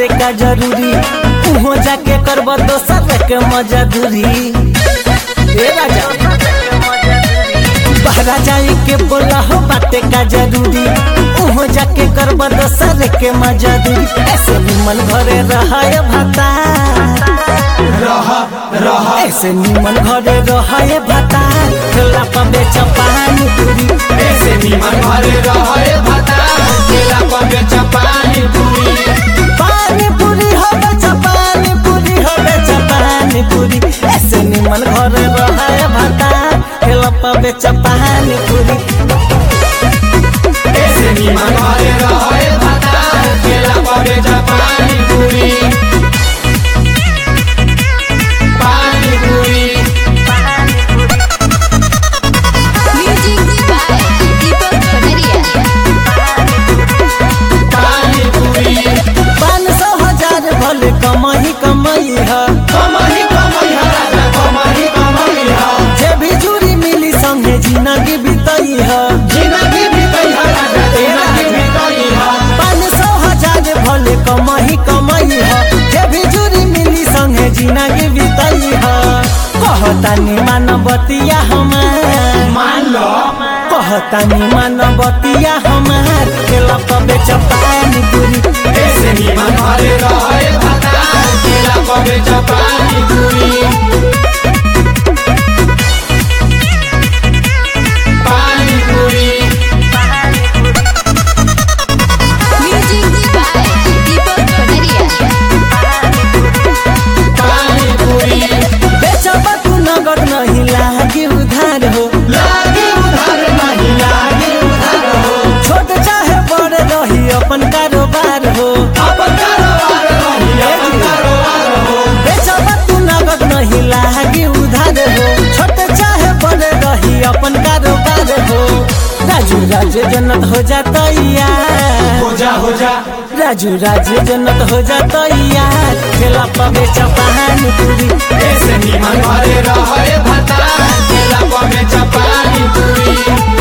बाटे का जरूरी उहो जाके करब दोसर के मजदूरी ए राजा बहरा जाई के बोला हो बाटे का जरूरी उहो जाके करब दोसर के मजदूरी ऐसे निमन घरे रहाय भाता ऐसे निमन घरे रहाय भाता ठेला पर बेच पानी पूरी ऐसे निमन घरे रहे भाता केला पर बेच पानी पूरी पानी पूरी हो बेच पानी पूरी हो बेच पानी पूरी ऐसे निमन घरे रहाय भाता ठेला पर बेच पानी पूरी ऐसे निमन घरे रहे भाता केला पर बेच पानी पूरी पानी पूरी Music by Deepak Panaria. पानी पूरी पाँच सौ हजार भले कमाई कमाई है कमाई कमाई हा राजा कमाई कमाई हा जे भी जुड़ी मिली संगे जिंदगी बिताई है जिंदगी बीतई हा राजा जिंदगी बीतई हा पाँच सौ हजार भले कमाई कमाई है जे भी जुड़ी मिली संगे जिंदगी बिताई है कहतानी मानवतिया हमार मान लो कहतानी मानवतिया हमार केला पर बेच पानी पूरी ऐसे निमन घरे रहे भाता केला पर बेच पानी पूरी पानी पूरी Music by Deepak Panaria. पानी पूरी बेचब तू नगद नहीं लागी उधार हो लागे उधार नहीं लागे उधार हो छोट चाहे बड़ रही अपन कारोबार हो अपन कारोबार रही अपन कारोबार हो बेचब तू नगद नहीं लागी उधार हो छोट चाहे बड़ रही अपन कारोबार हो राजू राजे जन्नत हो जाता यार हो जा हो जा राजू राजे जन्नत हो जाता यार खेला पर बेच पानी पूरी ऐसे निमन घरे रहे भाता केला पर बेच पानी पूरी